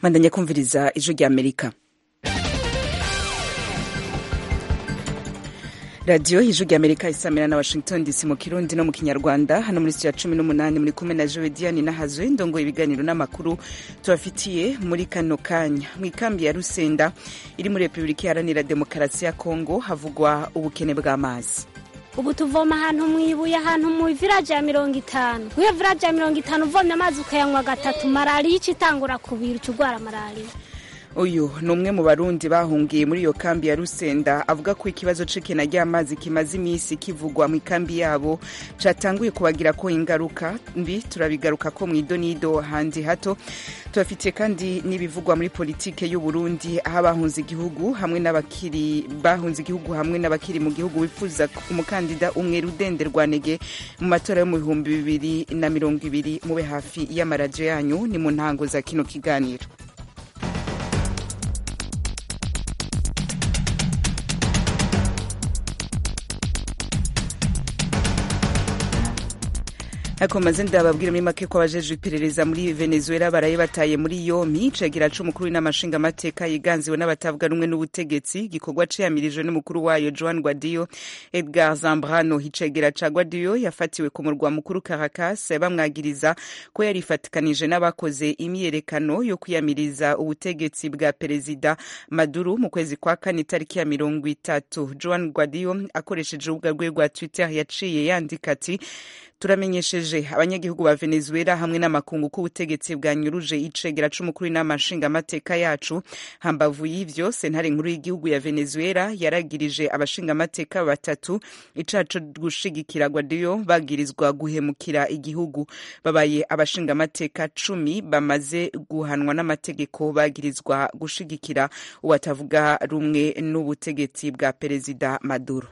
bandanya kumviriza ijwi rya amerika radiyo ijwi rya amerika isamira na washington dc mu kirundi no mu kinyarwanda hano muri sitiya cumi n'umunani muri kumwe na jowe diane nahazwe ndongoye ibiganiro n'amakuru tubafitiye muri kano kanya mu ikambi ya rusenda iri muri repubulika iharanira demokarasi ya kongo havugwa ubukene bw'amazi ubu tuvoma ahantu mu ibuye ahantu mu viraje ya mirongo itanu wiyo viraje ya mirongo itanu uvomye amazi ukayanywa gatatu malariya ica itangura kubira uca urwara malariya uyu ni umwe mu barundi bahungiye muri iyo kambi ya rusenda avuga ko ikibazo c'ikena ry'amazi kimaze iminsi kivugwa mu ikambi yabo catanguye kubagira ko ingaruka mbi turabigaruka ko mu idonido handi hato tubafitiye kandi n'ibivugwa muri politike y'u Burundi aho abahunze igihugu hamwe n'abakiri bahunze igihugu hamwe n'abakiri mu gihugu bifuza umukandida umwe rudende rwanege mu matora yo mu bihumbi bibiri na mirongo ibiri mube hafi y'amaradiyo yanyu ni mu ntango za kino kiganiro ariko maze ndababwira muri make ko abajejwe iperereza muri venezuela baraye bataye muri yompi cegira c'umukuru w'inamashinga amateka yiganziwe n'abatavuga rumwe n'ubutegetsi gikorwa ciyamirijwe n'umukuru wayo joan guadio edgar zambrano icegera ca guadio yafatiwe ku murwa mukuru caracas bamwagiriza ko yarifatikanije n'abakoze imyiyerekano yo kwiyamiriza ubutegetsi bwa perezida maduro mu kwezi kwa kane itariki ya mirongo itatu joan guadio akoresheje urubuga rwe rwa twitter yaciye yandika ati turamenyesheje abanyagihugu ba venezuela hamwe n'amakungu ko ubutegetsi bwanyuruje icegera c'umukuru w'inama nshingamateka yacu hambavu y'ivyo sentare nkuru y'igihugu ya venezuela yaragirije abashingamateka batatu icaha co gushigikira guadio bagirizwa guhemukira igihugu babaye abashingamateka cumi bamaze guhanwa n'amategeko bagirizwa gushigikira uwatavuga rumwe n'ubutegetsi bwa perezida maduro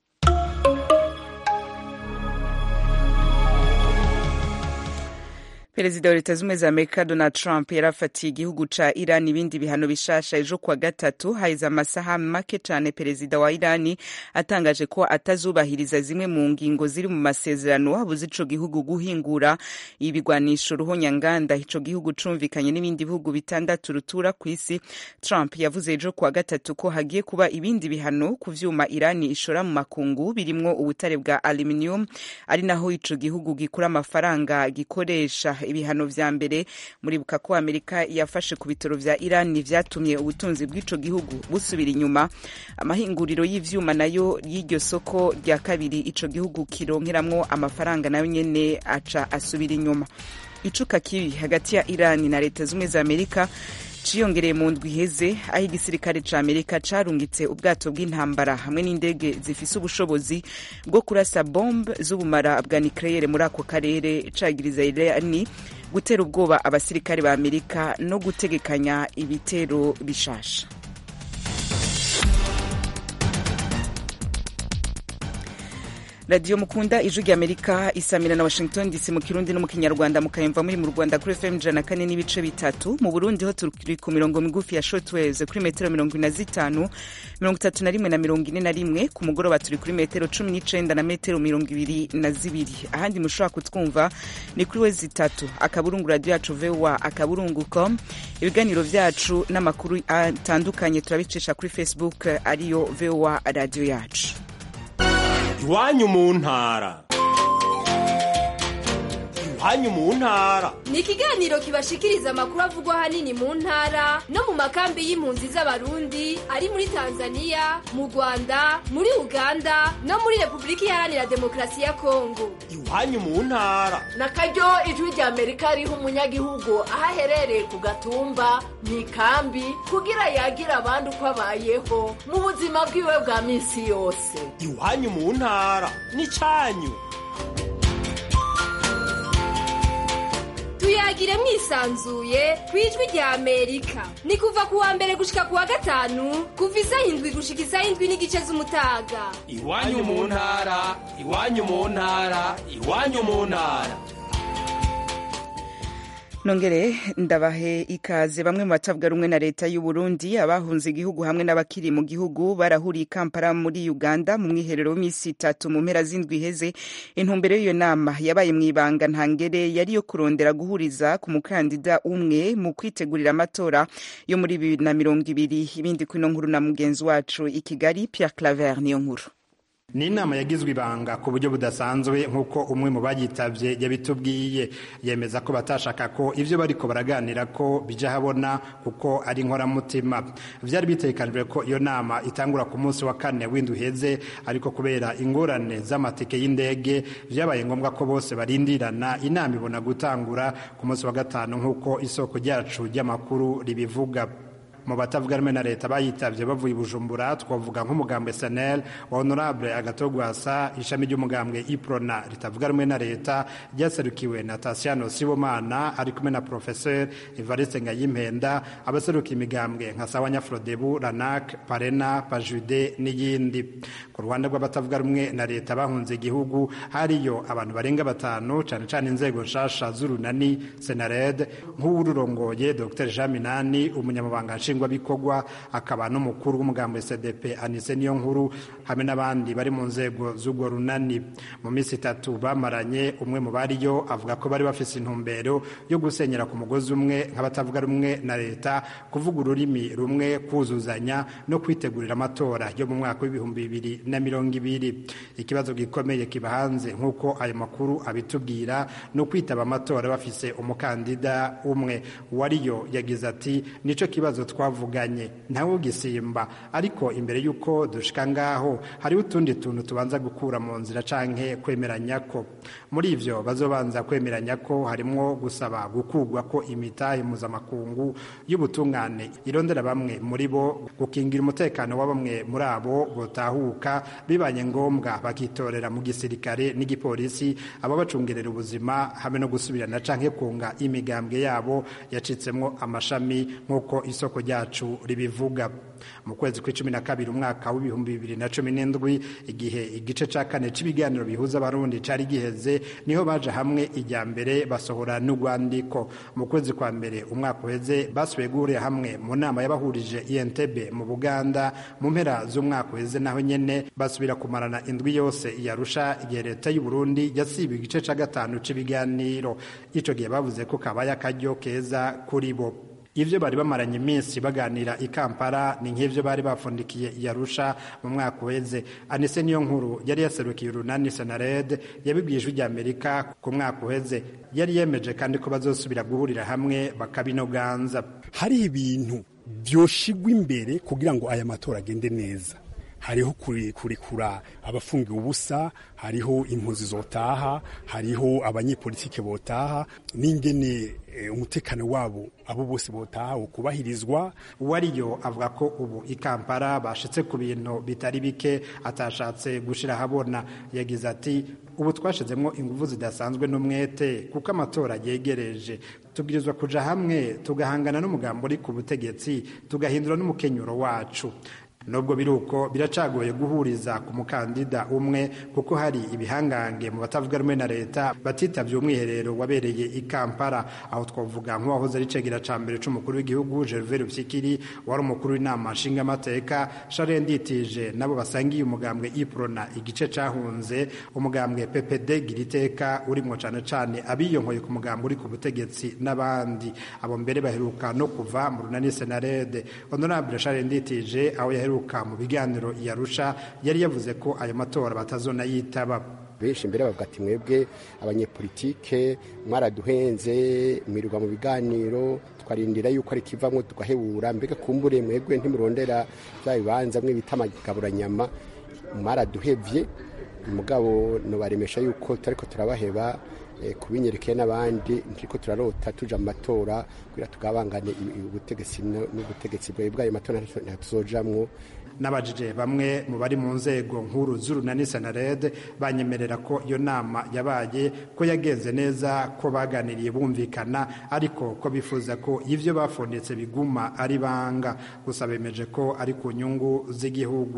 perezida wa leta z'ubumwe za amerika donald trump yarafatiye igihugu ca iran ibindi bihano bishasha ejo kuwa gatatu haheze amasaha make cane perezida wa irani atangaje ko atazubahiriza zimwe mu ngingo ziri mu masezerano abuze ico gihugu guhingura ibigwanisho ruhonyanganda ico gihugu cumvikanye n'ibindi bihugu bitandatu rutura ku isi trump yavuze ejo kuwa gatatu ko hagiye kuba ibindi bihano ku vyuma irani ishora mu makungu birimwo ubutare bwa aluminium ari naho ico gihugu gikura amafaranga gikoresha ibihano vya mbere muribuka ko amerika yafashe ku bitaro vya iran vyatumye ubutunzi bw'ico gihugu busubira inyuma amahinguriro y'ivyuma nayo y'iryo soko rya kabiri ico gihugu kironkeramwo amafaranga nayo nyene aca asubira inyuma icuka kibi hagati ya iran na leta z'ubumwe za amerika ciyongereye mu ndwi iheze aho igisirikare ca amerika carungitse ubwato bw'intambara hamwe n'indege zifise ubushobozi bwo kurasa bombe z'ubumara bwa nucleaire muri ako karere cagiriza irani gutera ubwoba abasirikare ba amerika no gutegekanya ibitero bishasha radiyo mukunda ijwi rya amerika isamira na washington dc mu kirundi no mu kinyarwanda mukayumva muri mu rwanda kuri fm ijana kane n'ibice bitatu mu burundi ho turi ku mirongo migufi ya shortwaves kuri metero mirongo ine na zitanu mirongo itatu na rimwe na mirongo ine na rimwe ku mugoroba turi kuri metero cumi n'icenda na metero mirongo ibiri na zibiri ahandi mushobora kutwumva ni kuri we zitatu akaburungu radiyo yacu voa akaburungu com ibiganiro vyacu n'amakuru atandukanye turabicisha kuri facebook ariyo voa radiyo yacu iwanyu mu ntara iwanyu mu ntara ni ikiganiro kibashikiriza amakuru avugwa ahanini mu ntara no mu makambi y'impunzi z'abarundi ari muri tanzania mu rwanda muri uganda no muri repubulika iharanira demokarasi ya kongo iwanyu mu ntara na karyo ijwi rya amerika riha umunyagihugu aho aherereye ku gatumba mu ikambi kugira yagira abandi uko abayeho mu buzima bwiwe bwa minsi yose iwanyu mu ntara ni cyanyu tuyagire mwisanzuye ku ijwi rya amerika ni kuva ku wa mbere gushika ku wa gatanu kuva isaha indwi gushika isaha indwi n'igice z'umutaga iwanyu mu ntara iwanyu mu ntara iwanyu mu ntara nongere ndabahe ikaze bamwe mu batavuga rumwe na leta y'u Burundi abahunze igihugu hamwe n'abakiri mu gihugu barahuriye Kampala muri Uganda mu mwiherero w'iminsi itatu mu mpera z'indwi iheze intumbero y'iyo nama yabaye mu ibanga ntangere yari yo kurondera guhuriza ku mukandida umwe mu kwitegurira amatora yo muri bibiri na mirongo ibiri ibindi kuri ino nkuru na mugenzi wacu i Kigali Pierre Claver niyo nkuru ni inama yagizwe ibanga ku buryo budasanzwe nk'uko umwe mu bayitabye yabitubwiye yemeza ko batashaka ko ibyo bariko baraganira ko bija habona kuko ari inkoramutima vyari bitekanijwe ko iyo nama itangura ku munsi wa kane w'indwi uheze ariko kubera ingorane z'amatike y'indege vyabaye ngombwa ko bose barindirana inama ibona gutangura ku munsi wa gatanu nk'uko isoko ryacu ry'amakuru ribivuga mu batavuga rumwe na leta bayitavye bavuye i bujumbura twavuga nk'umugambwe sanel wa honorable agatogwasa ishami ry'umugambwe iprona ritavuga rumwe na leta ryaserukiwe na tasiano sibomana ari kumwe na professeur evariste ngayimpenda abaseruka imigambwe nka sawa nyafrodebu ranak parena pajude n'iyindi ku ruhande rw'abatavuga rumwe na leta bahunze igihugu hariyo abantu barenga batanu cane cane inzego nshasha z'urunani senared nk'uwururongoye dr jean minani umunyamabanga nshingwabikorwa akaba n'umukuru w'umugambi cdp anise niyo nkuru hamwe n'abandi bari mu nzego z'urwo runani mu minsi itatu bamaranye umwe mu bariyo avuga ko bari bafise intumbero yo gusenyera ku mugozi umwe nk'abatavuga rumwe na leta kuvuga ururimi rumwe kuzuzanya no kwitegurira amatora yo mu mwaka w'ibihumbi bibiri na mirongo ibiri ikibazo gikomeye kiba hanze nk'uko ayo makuru abitubwira ni ukwitaba amatora bafise umukandida umwe uwariyo yagize ati nico kibazo twavuganye ntawe ugisimba ariko imbere y'uko dushika ngaho hariho utundi tuntu tubanza gukura mu nzira canke kwemeranya ko muri ivyo bazobanza kwemeranya ko harimwo gusaba gukugwa ko imitahe mpuzamakungu y'ubutungane irondera bamwe muri bo gukingira umutekano wa bamwe muri abo botahuka bibanye ngombwa bakitorera mu gisirikare n'igipolisi ababacungerera ubuzima hamwe no gusubirana canke kunga imigambwe yabo yacitsemwo amashami nk'uko isoko ryacu ribivuga mu kwezi kw'icumi na kabiri umwaka w'ibihumbi bibiri na cumi n'indwi igihe igice ca kane c'ibiganiro bihuza abarundi cari giheze niho baje hamwe ijya mbere basohora n'urwandiko mu kwezi kwa mbere umwaka uheze basubiye guhurira hamwe mu nama y'abahurije entebe mu buganda mu mpera z'umwaka uheze naho nyene basubira kumarana indwi yose yarusha igihe leta y'u Burundi yasiba igice ca gatanu c'ibiganiro ico gihe bavuze ko kabaye akaryo keza kuri bo ivyo bari bamaranye iminsi baganira i Kampala ni nk'ivyo bari bafundikiye yarusha mu mwaka uheze anise niyo nkuru yari yaserukiye urunani senared yabibwiye ijwi rya amerika ku mwaka uheze yari yemeje kandi ko bazosubira guhurira hamwe bakabinoganza hariho ibintu vyoshigwa imbere kugira ngo aya matora agende neza hariho kurekura abafungiwe ubusa hariho impunzi zotaha hariho abanyepolitike botaha n'ingene umutekano wabo abo bose botaha ukubahirizwa uwariyo avuga ko ubu i Kampala bashitse ku bintu bitari bike atashatse gushira habona yagize ati ubu twashizemwo ingufu zidasanzwe n'umwete kuko amatora yegereje tubwirizwa kuja hamwe tugahangana n'umugambo uri ku butegetsi tugahindura n'umukenyuro wacu nubwo biri uko biracagoye guhuriza ku mukandida umwe kuko hari ibihangange mu batavuga rumwe na leta batitavye umwiherero wabereye i Kampala aho twavuga nk'uwahoze ari cegera ca mbere c'umukuru w'igihugu Gervais Rupyikiri wari umukuru w'inama nshingamateka Charles Nditije nabo basangiye umugambwe Iprona igice cahunze umugambwe PPD Giriteka urimwo cane cane abiyonkoye ku mugambwe uri ku butegetsi n'abandi abo mbere baheruka no kuva mu runani Senarede Honorable Charles Nditije aho yaheruka mu biganiro yarusha yari yavuze ko ayo matora batazona yitaba benshi mbere bavuga ati mwebwe abanyepolitike mwaraduhenze mwirirwa mu biganiro twarindira yuko ari kivamwo tugahebura mbega kumbure mwebwe ntimurondera bya bibanza mwe bita amagaburanyama mwaraduhevye mugabo nobaremesha yuko turariko turabaheba kubinyerekeye n'abandi ntiriko turarota tuja mu matora kugira tugabangane ubutegetsi n'ubutegetsi bwawe bw'ayo matora ntatuzojamwo n'abajije bamwe mu bari mu nzego nkuru z'urunani senarede banyemerera ko iyo nama yabaye ko yagenze neza ko baganiriye bumvikana ariko ko bifuza ko ivyo bafondetse biguma ari banga gusa bemeje ko ari ku nyungu z'igihugu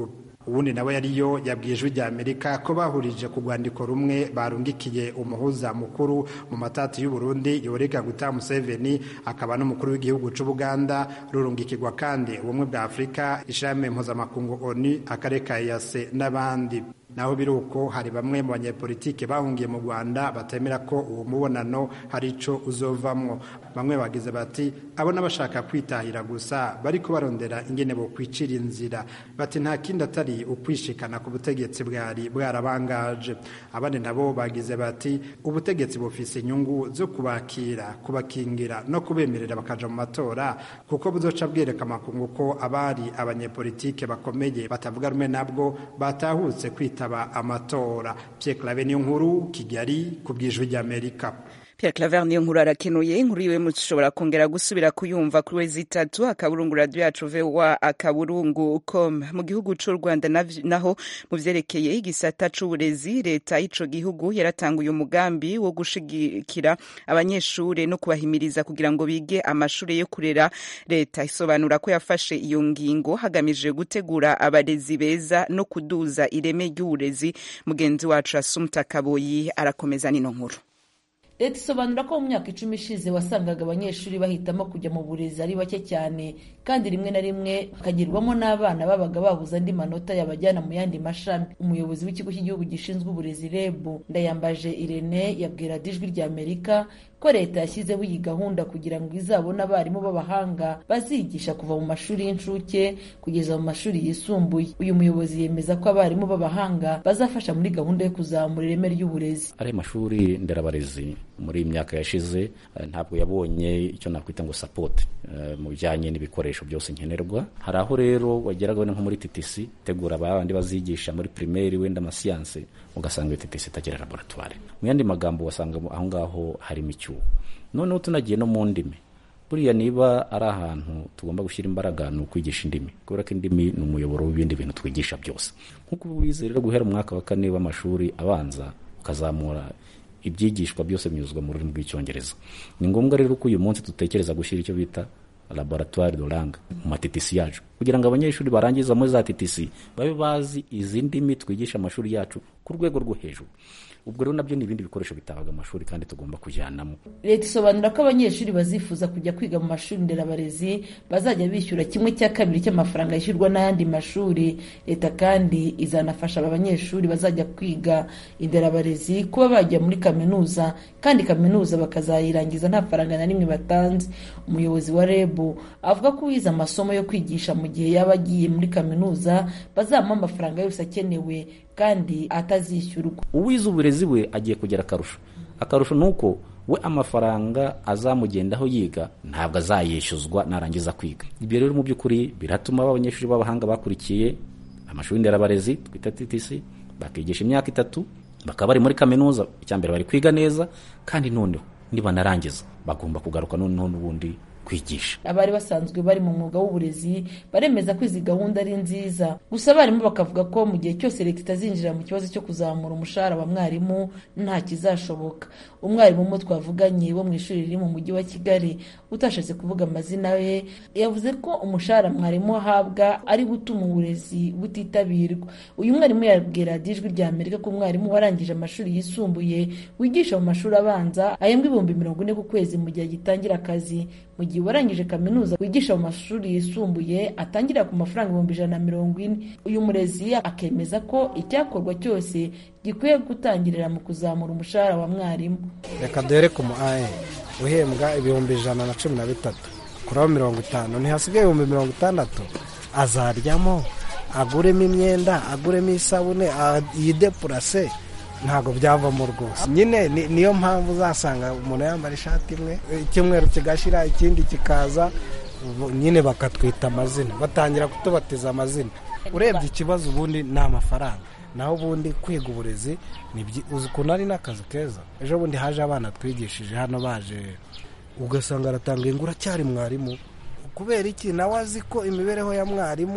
ubundi nawe yariyo yabwiye ijwi rya amerika ko bahurije ku rwandiko rumwe barungikiye umuhuza mukuru mu matati y'uburundi yoreka guta museveni akaba n'umukuru w'igihugu c'ubuganda rurungikirwa kandi ubumwe bwa afurika ishami mpuzamakungu oni akarere ka yase n'abandi naho biri uko hari bamwe mu banyepolitike bahungiye mu rwanda batemera ko uwo mubonano hari ico uzovamwo bamwe bagize bati abo n'abashaka kwitahira gusa bariko barondera ingene bo kwicira inzira bati nta kindi atari ukwishikana ku butegetsi bwari bwarabangaje abandi nabo bagize bati ubutegetsi bufise inyungu zo kubakira kubakingira no kubemerera bakaja mu matora kuko buzoca bwereka amakungu ko abari abanyepolitike bakomeye batavuga rumwe nabwo batahutse kwita kwitaba amatora Pierre Claver niyo nkuru Kigali ku bwijwi ry'Amerika Pierre Claver niyo nkuru arakenuye inkuru yiwe mushobora kongera gusubira kuyumva kuri wezi itatu akaburungu radio yacu VOA akaburungu com mu gihugu c'u Rwanda naho mu vyerekeye igisata c'uburezi leta y'ico gihugu yaratanguye umugambi wo gushigikira abanyeshure no kubahimiriza kugira ngo bige amashure yo kurera leta isobanura ko yafashe iyo ngingo hagamije gutegura abarezi beza no kuduza ireme ry'uburezi mugenzi wacu Asumta Kaboyi arakomeza nino nkuru leta isobanura ko mu myaka icumi ishize wasangaga abanyeshuri bahitamo kujya mu burezi ari bake cyane kandi rimwe na rimwe bakagirwamo n'abana babaga babuze andi manota yabajyana mu yandi mashami umuyobozi w'ikigo cy'igihugu gishinzwe uburezi reb ndayambaje irene yabwira ijwi rya amerika ko leta yashyizeho iyi gahunda kugira ngo izabone abarimu b'abahanga bazigisha kuva mu mashuri y'incuke kugeza mu mashuri yisumbuye uyu muyobozi yemeza ko abarimu b'abahanga bazafasha muri gahunda yo kuzamura ireme ry'uburezi ari mashuri nderabarezi muri iyi myaka yashize ntabwo yabonye icyo nakwita ngo sapoti mu bijyanye n'ibikoresho byose nkenerwa hari aho rero wageraga nko muri TTC tegura abandi bazigisha muri primaire wenda amasiyanse ugasanga TTC itagira laboratoire mu yandi magambo wasanga aho ngaho harimo icyuho noneho tunagiye no mu ndimi buriya niba ari ahantu tugomba gushyira imbaraga ni ukwigisha indimi kubera ko indimi ni umuyoboro w'ibindi bintu twigisha byose nk'uko ubizi rero guhera umwaka wa kane w'amashuri abanza ukazamura ibyigishwa byose binyuzwa mu rurimi rw'icyongereza ni ngombwa rero ko uyu munsi dutekereza gushyira icyo bita laboratoire de langue mu matitisi yacu kugira ngo abanyeshuri barangiza muri za titisi babe bazi izi ndimi twigisha amashuri yacu ku rwego rwo hejuru ubwo rero nabyo ni ibindi bikoresho bitabaga amashuri kandi tugomba kujyanamo leta isobanura ko abanyeshuri bazifuza kujya kwiga mu mashuri nderabarezi bazajya bishyura kimwe cya kabiri cy'amafaranga yishyurwa n'ayandi mashuri leta kandi izanafasha aba banyeshuri bazajya kwiga inderabarezi kuba bajya muri kaminuza kandi kaminuza bakazayirangiza nta faranga na rimwe batanze umuyobozi wa reb avuga ko uwize amasomo yo kwigisha mu gihe yaba agiye muri kaminuza bazamuha amafaranga yose akenewe kandi atazishyurwa uwize uburezi we agiye kugira akarusho akarusho ni uko we amafaranga azamugendaho yiga ntabwo azayishyuzwa narangiza kwiga ibyo rero mu by'ukuri biratuma abanyeshuri b'abahanga bakurikiye amashuri nderabarezi twita TTC bakigisha imyaka itatu bakaba bari muri kaminuza icya mbere bari kwiga neza kandi noneho nibanarangiza bagomba kugaruka noneho n'ubundi kwigisha abari basanzwe bari mu mwuga w'uburezi baremeza ko izi gahunda ari nziza gusa abarimu bakavuga ko mu gihe cyose leta itazinjira mu kibazo cyo kuzamura umushahara wa mwarimu nta kizashoboka umwarimu umwe twavuganye wo mu ishuri riri mu mujyi wa kigali utashatse kuvuga amazina ye yavuze ko umushahara mwarimu ahabwa ari gutuma uburezi butitabirwa uyu mwarimu yabwira ijwi rya amerika ko umwarimu warangije amashuri yisumbuye wigisha mu mashuri abanza ahembwa ibihumbi mirongo ine ku kwezi mu gihe agitangira akazi mu gihe warangije kaminuza wigisha mu mashuri yisumbuye atangira ku mafaranga ibihumbi ijana na mirongo ine uyu murezi akemeza ko icyakorwa cyose gikwiye gutangirira mu kuzamura umushahara wa mwarimu reka duhere ku mu ae uhembwa ibihumbi ijana na cumi na bitatu kuraho mirongo itanu ntihasigaye ibihumbi mirongo itandatu azaryamo aguremo imyenda aguremo isabune yidepurase ntabwo byavamo rwose nyine niyo mpamvu uzasanga umuntu yambara ishati imwe icyumweru kigashira ikindi kikaza nyine bakatwita amazina batangira kutubatiza amazina urebye ikibazo ubundi ni amafaranga naho ubundi kwiga uburezi uzi ukuntu ari n'akazi keza ejo bundi haje abana twigishije hano baje ugasanga aratanga ingura cyari mwarimu kubera iki nawe azi ko imibereho ya mwarimu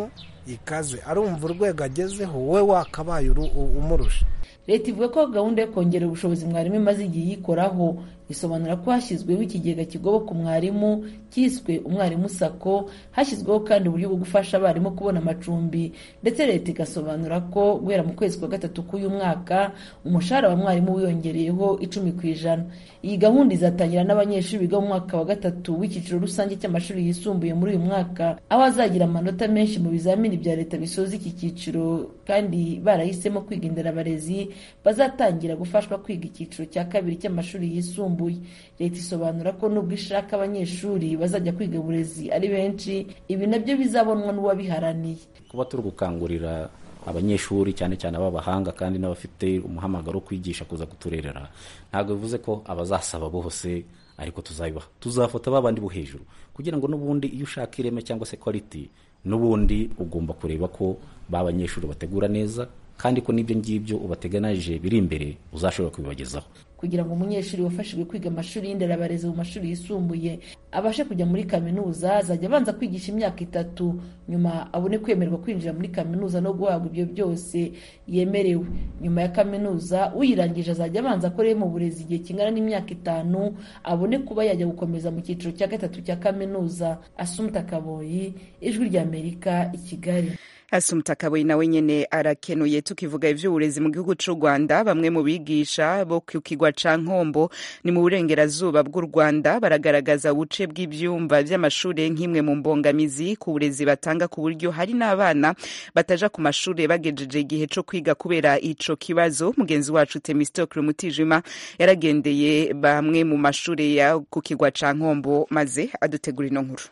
ikaze arumva urwego agezeho wowe wakabaye umurusha leta ivuga ko gahunda yo kongera ubushobozi mwarimu imaze igihe yikoraho bisobanura ko hashyizweho ikigega kigoboka umwarimu cyiswe umwarimu sako hashyizweho kandi uburyo bwo gufasha abarimu kubona amacumbi ndetse leta igasobanura ko guhera mu kwezi kwa gatatu k'uyu mwaka umushahara wa mwarimu wiyongereyeho icumi ku ijana iyi gahunda izatangira n'abanyeshuri biga mu mwaka wa gatatu w'icyiciro rusange cy'amashuri yisumbuye muri uyu mwaka aho azagira amanota menshi mu bizamini bya leta bisoza iki cyiciro kandi barahisemo kwiga inderabarezi bazatangira gufashwa kwiga icyiciro cya kabiri cy'amashuri yisumbuye leta isobanura ko nubwo ishaka abanyeshuri bazajya kwiga uburezi ari benshi ibi nabyo bizabonwa n'uwabiharaniye kuba turi gukangurira abanyeshuri cyane cyane ab'abahanga kandi n'abafite umuhamagaro wo kwigisha kuza kuturerera ntabwo bivuze ko abazasaba bose ariko tuzabibaha tuzafata babandi bo hejuru kugira ngo n'ubundi iyo ushaka ireme cyangwa se quality n'ubundi ugomba kureba ko ba banyeshuri bategura neza kandi ko n'ibyo ngibyo ubateganije biri imbere uzashobora kubibagezaho kugira ngo umunyeshuri wafashijwe kwiga amashuri y'inderabarezi mu mashuri yisumbuye abashe kujya muri kaminuza azajya abanza kwigisha imyaka itatu nyuma abone kwemererwa kwinjira muri kaminuza no guhabwa ibyo byose yemerewe nyuma ya kaminuza uyirangije azajya abanza akoreye mu burezi igihe kingana n'imyaka itanu abone kuba yajya gukomeza mu cyiciro cya gatatu cya kaminuza asumta kaboyi ijwi ry'amerika i kigali asumta kaboyi nawe nyene arakenuye tukivuga ivy'uburezi mu gihugu c'u rwanda bamwe mu bigisha bo ku kigwa ca nkombo ni mu burengerazuba bw'u rwanda baragaragaza ubuce bw'ivyumba vy'amashure nk'imwe mu mbongamizi ku burezi batanga ku buryo hari n'abana bataja ku mashure bagejeje igihe co kwiga kubera ico kibazo mugenzi wacu temistokle mutijima yaragendeye bamwe mu mashure ya ku kigwa ca nkombo maze adutegura ino nkuru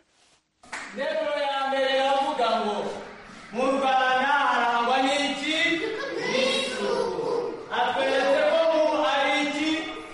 mu rwanda harangwa n'iki atweretse ko mu ari iki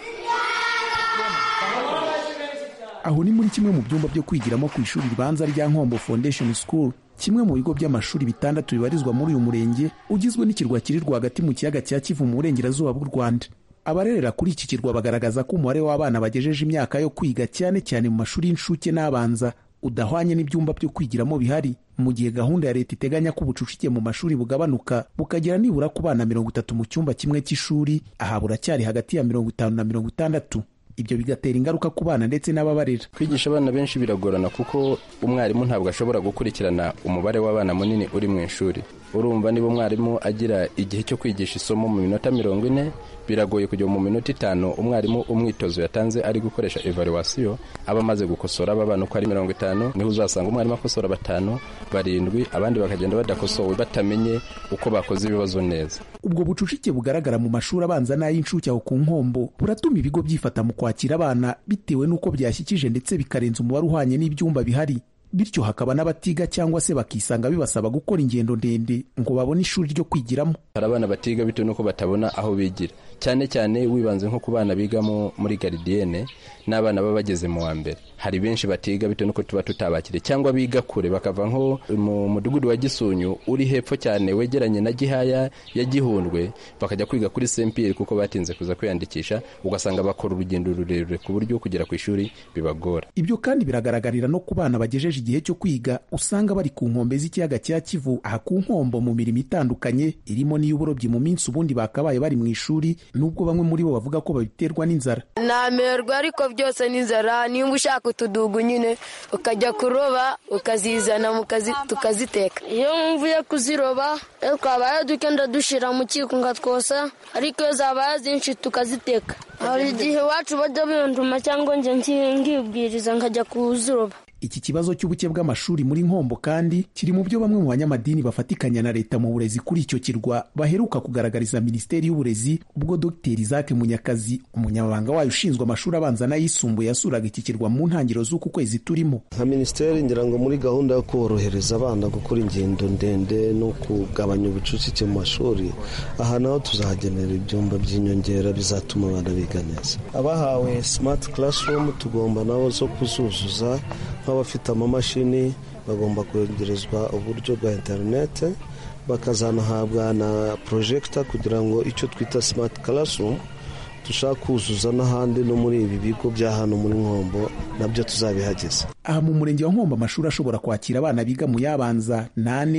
aho ni muri kimwe mu byumba byo kwigiramo ku ishuri ribanza rya nkombo foundation school kimwe mu bigo by'amashuri bitandatu bibarizwa muri uyu murenge ugizwe n'ikirwa kiri rwagati mu kiyaga cya kivu mu burengerazuba bw'u rwanda abarerera kuri iki kirwa bagaragaza ko umubare w'abana bagejeje imyaka yo kwiga cyane cyane mu mashuri y'incuke n'abanza udahwanye n'ibyumba byo kwigiramo bihari mu gihe gahunda ya leta iteganya ko ubucucike mu mashuri bugabanuka bukagera nibura ku bana mirongo itatu mu cyumba kimwe cy'ishuri aha buracyari hagati ya mirongo itanu na mirongo itandatu ibyo bigatera ingaruka ku bana ndetse n'ababarera kwigisha abana benshi biragorana kuko umwarimu ntabwo ashobora gukurikirana umubare w'abana munini uri mu ishuri urumva niba umwarimu agira igihe cyo kwigisha isomo mu minota mirongo ine biragoye kujya mu minota itanu umwarimu umwitozo yatanze ari gukoresha evaluwasiyo aba amaze gukosora aba bana uko ari mirongo itanu niho uzasanga umwarimu akosora batanu barindwi abandi bakagenda badakosowe batamenye uko bakoze ibibazo neza ubwo bucucike bugaragara mu mashuri abanza n'ay'incuke aho ku nkombo buratuma ibigo byifata mu kwakira abana bitewe n'uko byashyikije ndetse bikarenza umubare uhwanye n'ibyumba bihari bityo hakaba n'abatiga cyangwa se bakisanga bibasaba gukora ingendo ndende ngo babone ishuri ryo kwigiramo hari abana batiga bitewe n'uko batabona aho bigira cyane cyane wibanze nko ku bana bigamo muri garidiyene n'abana baba bageze mu wa mbere hari benshi batiga bitewe n'uko tuba tutabakire cyangwa biga kure bakava nko mu mudugudu wa gisunyu uri hepfo cyane wegeranye na gihaya ya gihundwe bakajya kwiga kuri sempiri kuko batinze kuza kwiyandikisha ugasanga bakora urugendo rurerure ku buryo kugera ku ishuri bibagora ibyo kandi biragaragarira no ku bana bagejeje igihe cyo kwiga usanga bari ku nkombe z'ikiyaga cya kivu aha ku nkombo mu mirimo itandukanye irimo n'iy'uburobyi mu minsi ubundi bakabaye bari mu ishuri nubwo bamwe muri bo bavuga ko babiterwa n'inzara namerwa ariko byose n'inzara nimba ushaka utudugu nyine ukajya kuroba ukazizana tukaziteka iyo mvuye kuziroba twabaye dukenda dushyira mu kiko ngatwosa ariko iyo zabaye zinshi tukaziteka hari igihe iwacu bajya binduma cyangwa njye ngibwiriza nkajya kuziroba iki kibazo cy'ubuke bw'amashuri muri nkombo kandi kiri mu byo bamwe mu banyamadini bafatikanya na leta mu burezi kuri icyo kirwa baheruka kugaragariza minisiteri y'uburezi ubwo dr isaac munyakazi umunyamabanga wayo ushinzwe amashuri abanza n'ayisumbuye yasuraga iki kirwa mu ntangiriro z'uku kwezi turimo nka minisiteri ngira ngo muri gahunda yo korohereza abana gukora ingendo ndende no kugabanya ubucucike mu mashuri aha naho tuzahagenera ibyumba by'inyongera bizatuma abana biga neza abahawe smart classroom tugomba nabo zo kuzuzuza nk'abafite amamashini bagomba kwegerezwa uburyo bwa interinete bakazanahabwa na porojegita kugira ngo icyo twita simati classroom dushaka kuzuza n'ahandi no muri ibi bigo bya hano muri nkombo nabyo tuzabihageze aha mu murenge wa nkombo amashuri ashobora kwakira abana biga mu yabanza nane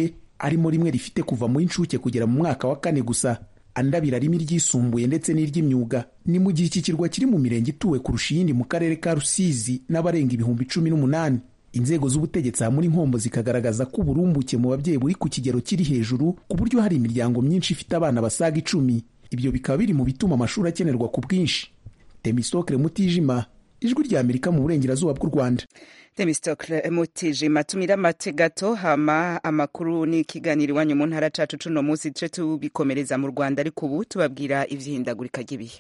arimo rimwe rifite kuva mu inshuke kugera mu mwaka wa kane gusa andi abiri arimo iryisumbuye ndetse n'iry'imyuga ni mu gihe iki kirwa kiri mu mirenge ituwe kurusha iyindi mu karere ka rusizi n'abarenga ibihumbi cumi n'umunani inzego z'ubutegetsi aha muri nkombo zikagaragaza ko uburumbuke mu babyeyi buri ku kigero kiri hejuru ku buryo hari imiryango myinshi ifite abana basaga icumi ibyo bikaba biri mu bituma amashuri akenerwa ku bwinshi temisitokere mutijima ijwi rya amerika mu burengerazuba bw'u rwanda temistokle mutijima tumira amate gato hama amakuru n'ikiganiro iwanyu mu ntara cacu cuno munsi duce tubikomereza mu rwanda ariko ubu tubabwira ivyihindagurika ry'ibihe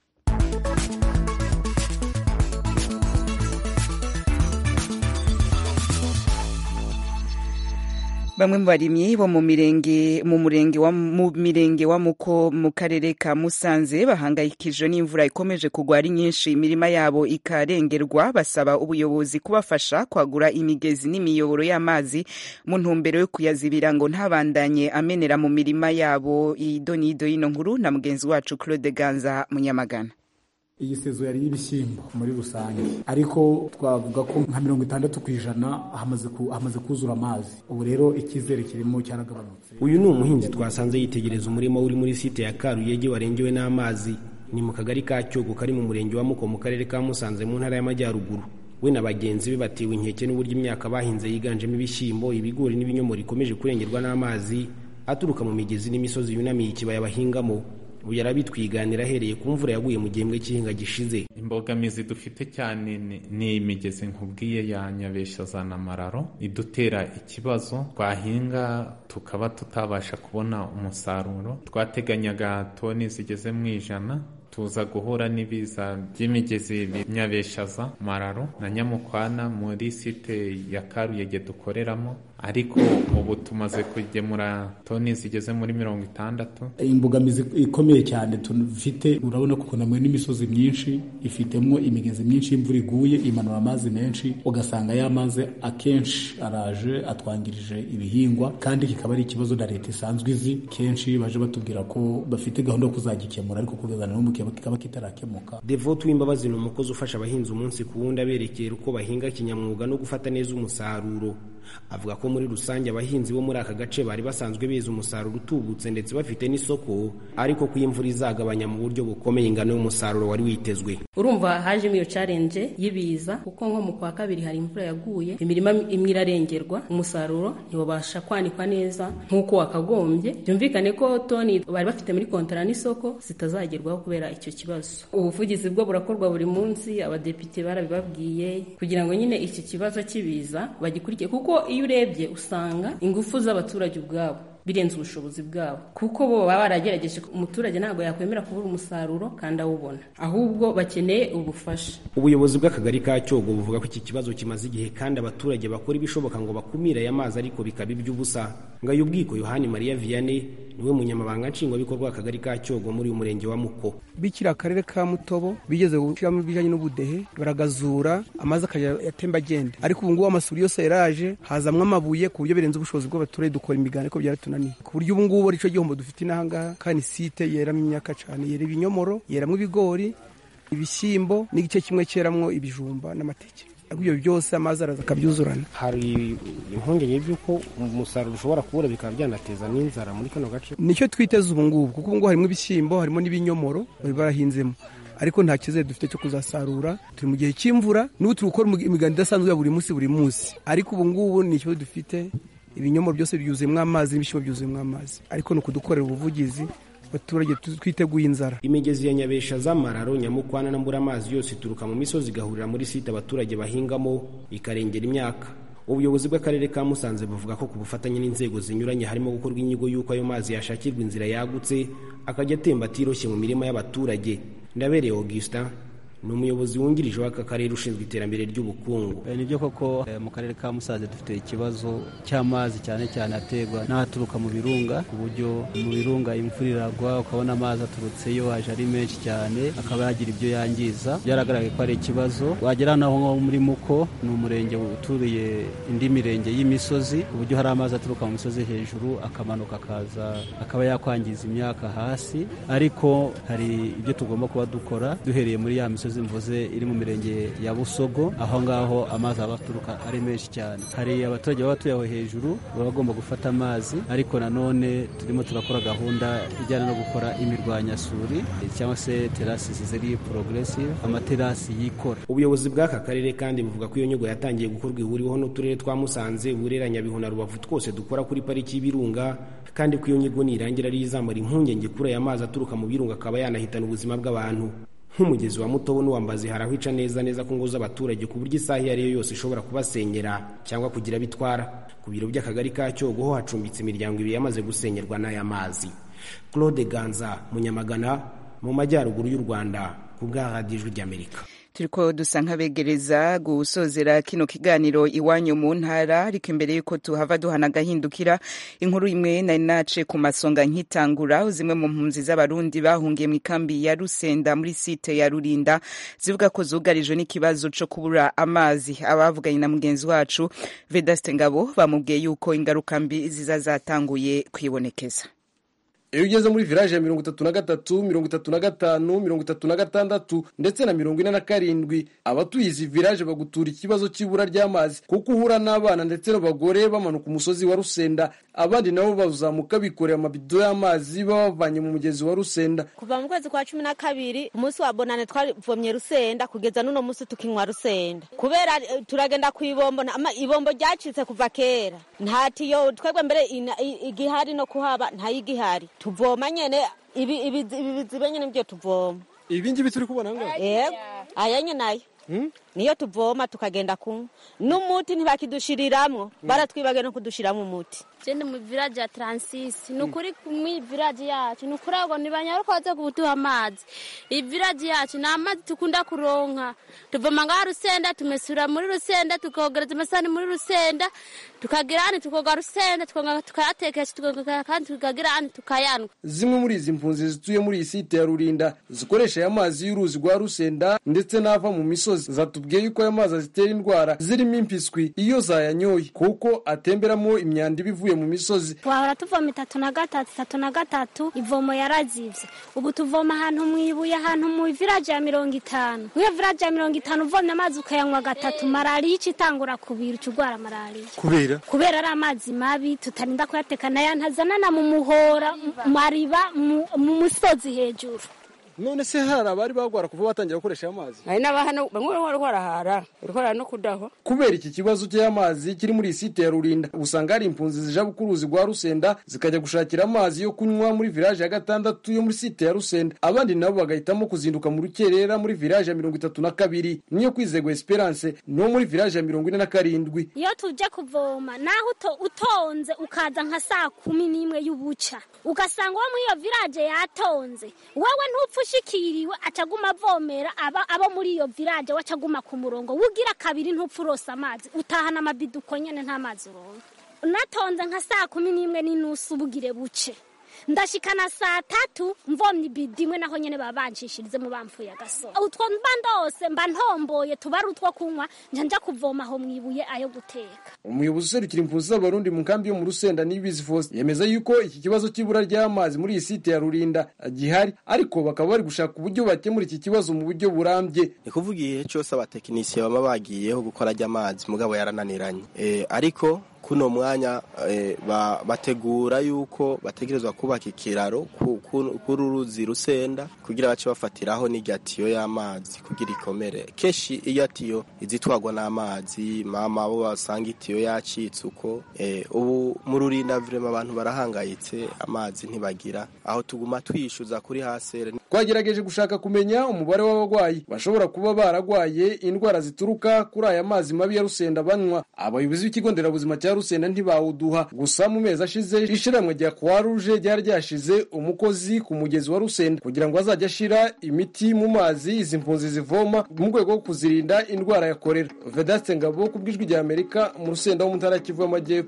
bamwe mu barimyi bo mu mirenge mu murenge wa mu mirenge wa muko mu karere ka Musanze bahangayikijwe n'imvura ikomeje kugwa ari nyinshi imirima yabo ikarengerwa basaba ubuyobozi kubafasha kwagura imigezi n'imiyoboro y'amazi mu ntumbero yo kuyazibira ngo ntabandanye amenera mu mirima yabo idonido y'ino nkuru na mugenzi wacu Claude Ganza Munyamagana iyi sezo yari y'ibishyimbo muri rusange ariko twavuga ko nka mirongo itandatu ku ijana hamaze kuzura amazi ubu rero icyizere kirimo cyaragabanutse uyu ni umuhinzi twasanze yitegereza umurima uri muri site ya karuyege warengewe n'amazi ni mu kagari ka cyogo kari mu murenge wa muko mu karere ka musanze mu ntara y'amajyaruguru we na bagenzi be batewe inkeke n'uburyo imyaka bahinze yiganjemo ibishyimbo ibigori n'ibinyomoro ikomeje kurengerwa n'amazi aturuka mu migezi n'imisozi yunamiye ikibaya bahingamo ubu yarabitwiganira ahereye ku mvura yaguye mu gihembwe cy'ihinga gishize imbogamizi dufite cyane ni imigezi nkubwiye ya nyabesha na mararo idutera ikibazo twahinga tukaba tutabasha kubona umusaruro twateganyaga toni zigeze mu ijana tuza guhura n'ibiza by'imigezi nyabeshaza mararo na nyamukwana muri site ya karuyege dukoreramo ariko ubu tumaze kugemura toni zigeze muri mirongo itandatu imbogamizi ikomeye cyane dufite urabona ko kunamwe n'imisozi myinshi ifitemo imigezi myinshi y'imvura iguye imanura amazi menshi ugasanga ya mazi akenshi araje atwangirije ibihingwa kandi kikaba ari ikibazo na leta isanzwe izi kenshi baje batubwira ko bafite gahunda yo kuzagikemura ariko kugeza n'ubu kikaba kitarakemuka devote w'imbabazi ni umukozi ufasha abahinzi umunsi ku wundi aberekera uko bahinga kinyamwuga no gufata neza umusaruro avuga ko muri rusange abahinzi bo muri aka gace bari basanzwe beza umusaruro utubutse ndetse bafite n'isoko ariko ko imvura izagabanya mu buryo bukomeye ingano y'umusaruro wari witezwe urumva hajemo iyo challenge y'ibiza kuko nko mu kwa kabiri hari imvura yaguye imirima imwe irarengerwa umusaruro ntiwabasha kwanikwa neza nk'uko wakagombye byumvikane ko toni bari bafite muri kontara n'isoko zitazagerwaho kubera icyo kibazo ubuvugizi bwo burakorwa buri munsi abadepite barabibabwiye kugira ngo nyine iki kibazo cy'ibiza bagikurikiye kuko iyo urebye usanga ingufu z'abaturage ubwabo birenze ubushobozi bwabo kuko bo baba baragerageje umuturage ntabwo yakwemera kubura umusaruro kandi awubona ahubwo bakeneye ubufasha ubuyobozi bw'akagari ka cyogo buvuga ko iki kibazo kimaze igihe kandi abaturage bakora ibishoboka ngo bakumire aya mazi ariko bikaba iby'ubusa ngayo ubwiko yohani mariya vianney niwe munyamabanga nshingwabikorwa w'akagari ka cyogo muri uyu murenge wa muko bikira akarere ka mutobo bigeze gushyiramo ibijyanye n'ubudehe baragazura amazi akajya yatemba agenda ariko ubu ngubu amasuri yose yaraje hazamwo amabuye ku buryo birenze ubushobozi bw'abaturage dukora imiganda ariko byaratunaniye ku buryo ubu ngubu aricyo gihombo dufite inahangaha kandi site yeramo imyaka cyane yera ibinyomoro yeramo ibigori ibishyimbo n'igice kimwe cyeramwo ibijumba n'amateke ibyo byose amazi araza akabyuzurana hari impungenge by'uko umusaruro ushobora kubura bikaba byanateza n'inzara muri kano gace nicyo twiteze ubu ngubu kuko ubu ngubu harimo ibishyimbo harimo n'ibinyomoro bari barahinzemo ariko nta cyizere dufite cyo kuzasarura turi mu gihe cy'imvura n'ubu turi gukora imiganda idasanzwe ya buri munsi buri munsi ariko ubu ngubu ni ikibazo dufite ibinyomoro byose byuzuyemo amazi n'ibishyimbo byuzuyemo amazi ariko ni ukudukorera ubuvugizi abaturage twiteguye inzara imigezi ya nyabesha z'amararo nyamukwana na mbura yose ituruka mu misozi igahurira muri site abaturage bahingamo ikarengera imyaka ubuyobozi bw'akarere ka musanze buvuga ko ku bufatanye n'inzego zinyuranye harimo gukorwa inyigo y'uko ayo mazi yashakirwa inzira yagutse akajya atemba atiroshye mu mirima y'abaturage ndabereye augustin ni umuyobozi wungirije w'aka karere ushinzwe iterambere ry'ubukungu ni byo koko mu karere ka musanze dufite ikibazo cy'amazi cyane cyane aterwa n'ahaturuka mu birunga ku buryo mu birunga imvura iragwa ukabona amazi aturutseyo aje ari menshi cyane akaba yagira ibyo yangiza byaragaragaye ko ari ikibazo wagera naho nko muri muko ni umurenge uturiye indi mirenge y'imisozi ku buryo hari amazi aturuka mu misozi hejuru akamanuka akaza akaba yakwangiza imyaka hasi ariko hari ibyo tugomba kuba dukora duhereye muri ya misozi misozi mvuze iri mu mirenge ya busogo aho ngaho amazi aba aturuka ari menshi cyane hari abaturage baba batuye aho hejuru baba bagomba gufata amazi ariko nanone turimo turakora gahunda ijyana no gukora imirwanyasuri cyangwa se terasi ziri progressive amaterasi yikora ubuyobozi bw'aka karere kandi buvuga ko iyo nyigo yatangiye gukorwa ihuriweho n'uturere twa musanze burera nyabihu na rubavu twose dukora kuri pariki y'ibirunga kandi ko iyo nyigo nirangira ari izamara impungenge kuri aya mazi aturuka mu birunga akaba yanahitana ubuzima bw'abantu nk'umugezi wa mutobo n'uwambazi hari aho ica neza neza ku ngo z'abaturage ku buryo isaha iyo ari yo yose ishobora kubasenyera cyangwa kugira bitwara ku biro by'akagari ka cyogo ho hacumbitse imiryango ibiri yamaze gusenyerwa n'aya mazi claude ganza munyamagana mu majyaruguru y'u rwanda ku bwa radiyo ijwi ry'amerika turiko dusa nk'abegereza gusozera kino kiganiro iwanyu mu ntara ariko imbere y'uko tuhava duhana agahindukira inkuru imwe nari nace ku masonga nkitangura zimwe mu mpunzi z'abarundi bahungiye mu ikambi ya rusenda muri site ya rurinda zivuga ko zugarijwe n'ikibazo co kubura amazi abavuganye na mugenzi wacu vedaste ngabo bamubwiye yuko ingaruka mbi ziza zatanguye kwibonekeza iyo ugeze muri village ya mirongo itatu na gatatu mirongo itatu na gatanu mirongo itatu na gatandatu ndetse na mirongo ine na karindwi abatuye izi village bagutura ikibazo cy'ibura ry'amazi kuko uhura n'abana ndetse n'abagore bamanuka umusozi wa rusenda abandi nabo bazamuka bikoreye amabido y'amazi baba bavanye mu mugezi wa rusenda kuva mu kwezi kwa cumi na kabiri umunsi wa bonane twavomye rusenda kugeza n'uno munsi tukinywa rusenda kubera eh, turagenda ku ibombo na- ama- ibombo ryacitse kuva kera nta tiyo twebwe mbere ina- i- igihari no kuhaba ntayigihari tuvoma nyene ibi ibi- ibi bizibe nyene nivyo tuvoma ibi ngibi turi kubona ngaho yego aya nyene nayo niyo tuvoma tukagenda kunywa n'umuti ntibakidushiriramwo baratwibagiye no kudushiramwo umuti jende mu village ya Transisi ni ukuri mu village yacu ni ukuri ngo ntibanyaruka baze kuduha amazi iyi village yacu ni amazi tukunda kuronka tuvoma ngaha rusenda tumesura muri rusenda tukogereza amasahani muri rusenda tukagira hano tukoga rusenda tukongera tukayatekesha tukongera kandi tukagira hano tukayanwa zimwe muri izi mpunzi zituye muri iyi site ya rurinda zikoresha aya mazi y'uruzi rwa rusenda ndetse n'ava mu misozi zatubwiye yuko aya mazi azitera indwara zirimo impiswi iyo zayanyoye kuko atemberamo imyanda iba ivuye mu misozi twahora tuvoma itatu na gatatu itatu na gatatu ivomo yarazivye ubu tuvoma ahantu mwibuye ahantu mu village ya mirongo itanu mwiyo village ya mirongo itanu uvomye amazi ukayanywa gatatu malariya ica itangura kubira uca urwara malariya kubera kubera ari amazi mabi tutarinda kuyateka nayo ntazanana mu muhora mu mariba mu mu musozi hejuru none se hari abari bagwara kuva batangira gukoresha aya mazi hari n'abahano bamwe bari barahara barahara no kudaho kubera iki kibazo cy'amazi kiri muri iyi site ya rurinda usanga hari impunzi zija ku ruzi rwa rusenda zikajya gushakira amazi yo kunywa muri village ya gatandatu yo muri site ya rusenda abandi nabo bagahitamo kuzinduka mu rukerera muri village ya mirongo itatu na kabiri niyo kwizegwa esperance no muri village ya mirongo ine na karindwi iyo tuje kuvoma naho uto- utonze ukaza nka saa kumi n'imwe y'ubuca ugasanga uwo muri iyo village yatonze wowe ntupfa ushikiriwe acaguma avomera aba abo muri iyo village we acaguma ku murongo wugira kabiri ntupfa urose amazi utahana amabido uko nyene nta mazi uronka natonze nka saa kumi n'imwe n'inusu bugire buce ndashikana saa tatu mvomye ibido imwe naho nyene baba bancishirizemo bamfuye agasoro utwo mba ndose mba ntomboye tuba ari utwo kunywa nja nja kuvoma aho mwibuye ayo guteka umuyobozi userukira impunzi z'abarundi mu nkambi yo mu rusenda nibizi Faustin yemeza yuko iki kibazo cy'ibura ry'amazi muri iyi site ya rurinda gihari ariko bakaba bari gushaka uburyo bakemura iki kibazo mu buryo burambye ni kuvuga igihe cyose abatekinisiye baba bagiyeho gukora ry'amazi mugabo yarananiranye Eh, ariko kuno mwanya eh, ba- bategura yuko bategerezwa kubaka ikiraro ku- ku- kuri uruzi rusenda kugira bace bafatiraho n'irya tiyo y'amazi kugira ikomere kenshi iyo tiyo izitwagwa n'amazi mama bo basanga itiyo yacitse uko eh, ubu mu rurinda vrema abantu barahangayitse amazi ntibagira aho tuguma twishyuza kuri hasere twagerageje gushaka kumenya umubare w'abarwayi bashobora kuba baragwaye indwara zituruka kuri aya mazi mabi ya rusenda banywa abayobozi b'ikigo nderabuzima cya rusenda ntibawuduha gusa mu mezi ashize ishiramwe rya croix rouge ryari ryashize umukozi ku mugezi wa rusenda kugira ngo azajye ashira imiti mu mazi izi mpunzi zivoma mu rwego rwo kuzirinda indwara ya korera vedaste ngabo ku bw'ijwi rya amerika mu rusenda wo mu ntara ya kivu y'amajyepfo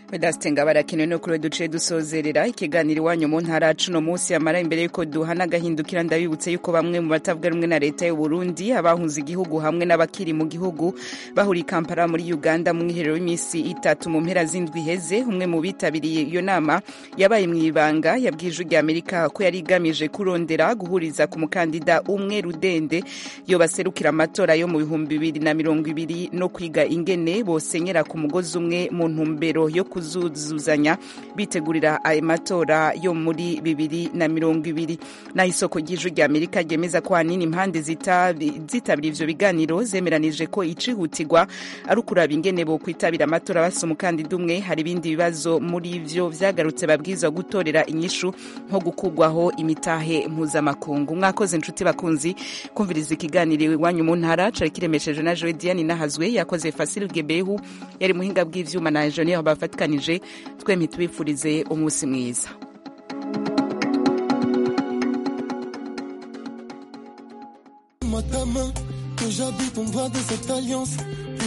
Vedaste barakenewe no kuri duce dusozerera ikiganiro iwanyu mu ntara cuno munsi yamara imbere yuko duhana agahindukira ndabibutse yuko bamwe mu batavuga rumwe na leta y'u Burundi abahunze igihugu hamwe n'abakiri mu gihugu bahuriye Kampala muri Uganda mu mwiherero w'iminsi itatu mu mpera z'indwi heze umwe mu bitabiriye iyo nama yabaye mu ibanga yabwije rya Amerika ko yari igamije kurondera guhuriza ku mukandida umwe rudende yo baserukira amatora yo mu bihumbi bibiri na mirongo ibiri no kwiga ingene bosenyera ku mugozi umwe mu ntumbero yo kuzuzuzanya bitegurira ayo matora yo muri bibiri na mirongo ibiri naho isoko ry'ijwi rya amerika ryemeza ko ahanini impande zitabira ivyo biganiro zemeranije ko icihutirwa ari ukuraba ingene bo kwitabira amatora basa umukandida umwe hari ibindi bibazo muri ivyo vyagarutse babwirizwa gutorera inyishu nko gukugwaho imitahe mpuzamakungu mwakoze inshuti bakunzi kumviriza ikiganiro iwanyu mu ntara cari kiremeshejwe na joe diane nahazwe yakoze fasil gebehu yari muhinga bw'ivyuma na enjeniyeri bafatikanije twemye tubifurize umunsi mwiza que j'habite, on doit de cette alliance.